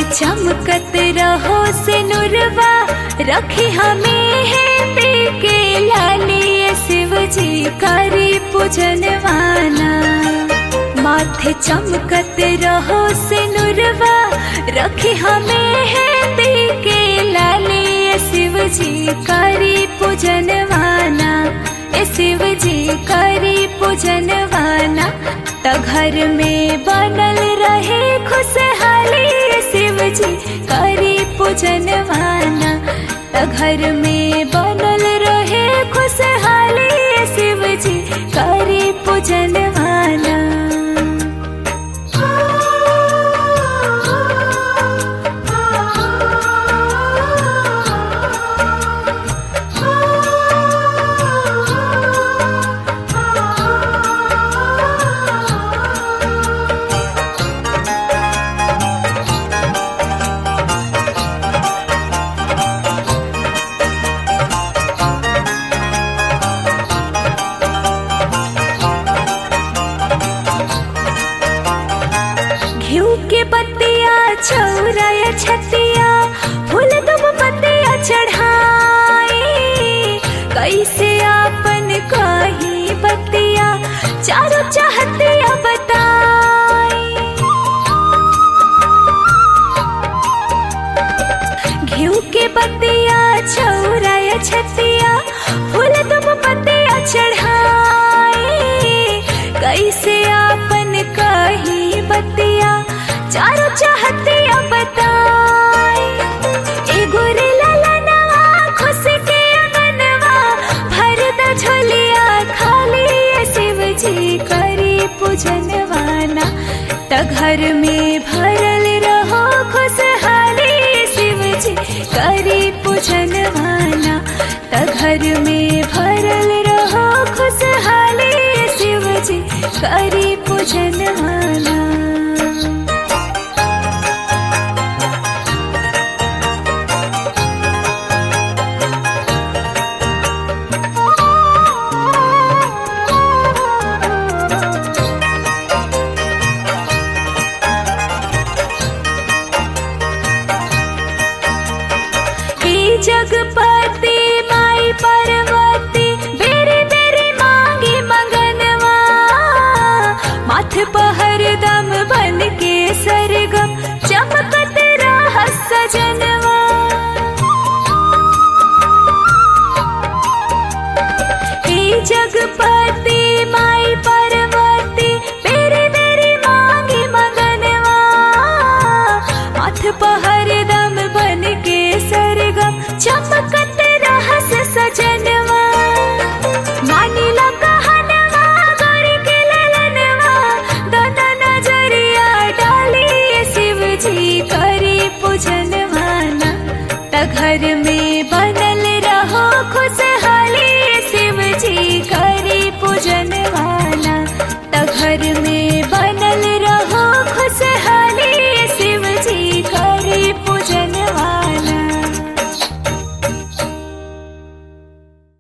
चमकत रहो से नुरवा रखी हमें है पे के लाली शिव जी करी पूजनवाना माथे चमकत रहो से नुरवा रखी हमें है पे के लाली शिव जी करी पूजनवाना ए शिव जी करी पूजनवाना त घर में बनल रहे खुशहाली शिव जी करी पूजनवाना त घर में बनल रहे खुशहाली शिव जी करी पूजनवाना घिउ के पत्तिया छौराया छतिया फूल दुब पत्तिया चढ़ाई कैसे आपन कही बत्तिया चारों चाहतिया बताई घिउ के पत्तिया छौराया छतिया फूल दुब पत्तिया चढ़ाई कैसे आपन कही बत्तिया चारों चाहतिया बताई एगो रे ललनवा खुश के अंगनवा भर द झोलिया खाली ये शिव जी करी पूजनवाना त घर में भरल रहो खुशहाली शिव जी करी पूजनवाना त घर में भरल रहो खुशहाली शिव जी करी पूजनवाना